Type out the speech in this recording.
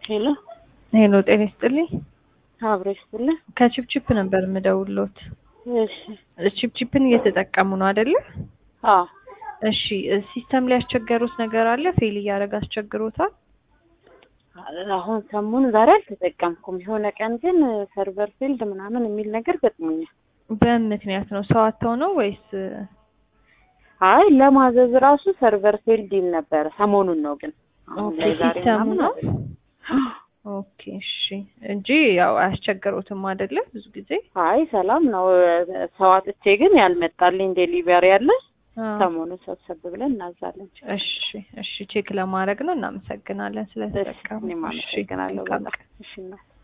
ሄሎ ሄሎ ጤና ይስጥልኝ። አብሮ ይስጥልኝ። ከቺፕቺፕ ነበር የምደውልዎት። እሺ ቺፕቺፕን እየተጠቀሙ ነው አይደለ? አዎ እሺ ሲስተም ላይ ያስቸገሩት ነገር አለ? ፌል እያደረገ አስቸግሮታል? አሁን ሰሞኑን ዛሬ አልተጠቀምኩም። የሆነ ቀን ግን ሰርቨር ፊልድ ምናምን የሚል ነገር ገጥሞኛል። በምን ምክንያት ነው? ሰው አጥተው ነው ወይስ? አይ ለማዘዝ ራሱ ሰርቨር ፊልድ ይል ነበረ። ሰሞኑን ነው ግን አሁን ኦኬ ላይ ዛሬ ሲስተሙ ምናምን ነው። አይደለም። ኦኬ እሺ። እንጂ ያው አያስቸግሮትም አይደለ? ብዙ ጊዜ አይ ሰላም ነው። ሰው አጥቼ ግን ያልመጣልኝ ዴሊቨሪ አለ። አዎ። ሰሞኑን ሰብሰብ ብለን እናዛለን። እሺ እሺ ቼክ ለማድረግ ነው። እናመሰግናለን ስለተጠቀሙ። እኔም እሺ፣ አመሰግናለሁ መልካም በጣም። እሺ እናት